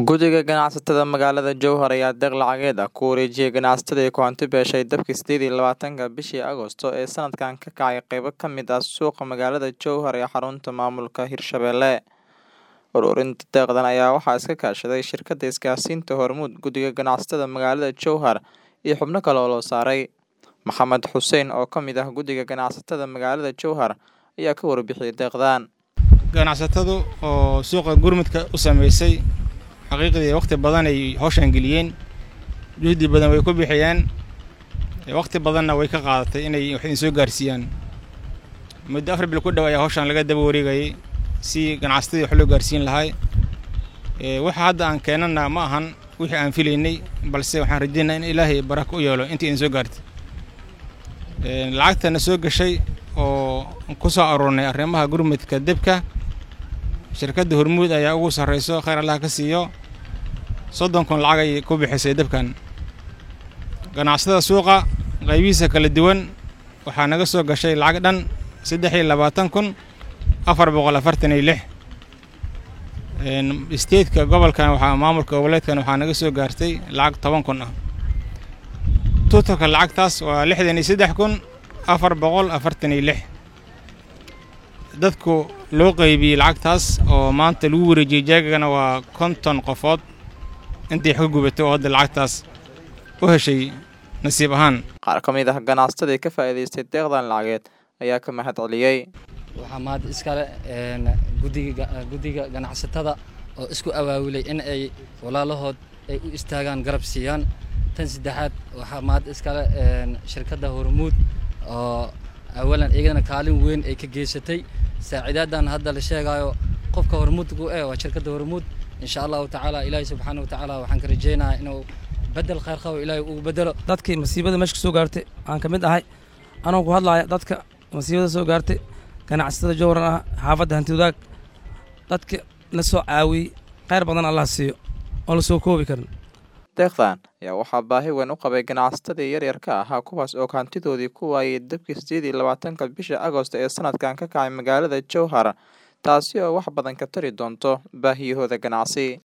Guddiga Ganacsatada Magaalada Jowhar ayaa deeq lacageed ah ku wareejiyay ganacsatada ay ku hanti beeshay dabkii sideed iyo labaatanka bishii Agoosto ee sanadkan ka kacay qaybo ka mid ah suuqa magaalada Jowhar ee xarunta maamulka Hirshabelle. Ururinta deeqdan ayaa waxaa iska kaashaday shirkadda isgaarsiinta Hormuud, Guddiga Ganacsatada Magaalada Jowhar iyo xubno kale oo loo saaray. Maxamed Xuseen oo ka mid ah Guddiga Ganacsatada Magaalada Jowhar ayaa ka warbixiyay deeqdan. ganacsatadu oo suuqa gurmudka u sameysay xaqiiqdii waqti badan ay hawshan geliyeen juhdi badan way ku bixiyeen waqti badanna way ka qaadatay inay wax idin soo gaarsiiyaan muddo afar bil ku dhow ayaa hawshan laga daba wareegayay si ganacsatadii wax loo gaarsiin lahay waxa hadda aan keenana ma ahan wixii aan filaynay balse waxaan rajeynaa in ilaahay barako u yeelo intii idin soo gaartay lacagtana soo gashay oo ku soo aruurnay arrimaha gurmudka debka shirkadda hormuud ayaa ugu sarreyso khayr allah ka siiyo soddon kun lacag ay ku bixisay debkan ganacsatada suuqa qaybihiisa kala duwan waxaa naga soo gashay lacag dhan saddex iyo labaatan kun afar boqol afartan iyo lix isteedka gobolkan waxaa maamulka goboleedkan waxaa naga soo gaartay lacag toban kun ah tuutalka lacagtaas waa lixdan iyo saddex kun afar boqol afartan iyo lix dadku loo qaybiyey lacagtaas oo maanta lagu wareejiyey jaagagana waa konton qofood intii wax ka gubatay oo hadda lacagtaas u heshay nasiib ahaan Qaar ka mid ah ganacsatada ka faa'iidaystay deeqdan lacageed ayaa ka mahad celiyay. waxaa mahad iskale guddiga guddiga ganacsatada oo isku awaawilay in ay walaalahood ay u istaagaan garab siiyaan tan saddexaad waxaa mahad iskale shirkadda hormuud oo awalan iyagana kaalin weyn ay ka geysatay saaciidaadan hadda la sheegayo qofka hormuudku eh waa shirkadda hormuud insha allahu tacaala ilaahay subxaana wa tacaala waxaan ka rajaynayaa inuu bedel khayr qabo ilaahay ugu bedelo dadkii masiibada meesha ka soo gaartay aan ka mid ahay anoo ku hadlaaya dadka masiibada soo gaartay ganacsatada jowran ah xaafadda hanti wadaag dadka la soo caawiyey khayr badan allah siiyo oo la soo koobi karin Deeqdan ayaa waxaa baahi weyn u qabay ganacsatadii yaryarka ahaa kuwaas oo hantidoodii ku waayay dabkii sideed iyo labaatanka bisha Agoosto ee sanadkan ka kacay magaalada Jowhar taasi oo wax badan ka tari doonto baahiyahooda ganacsi.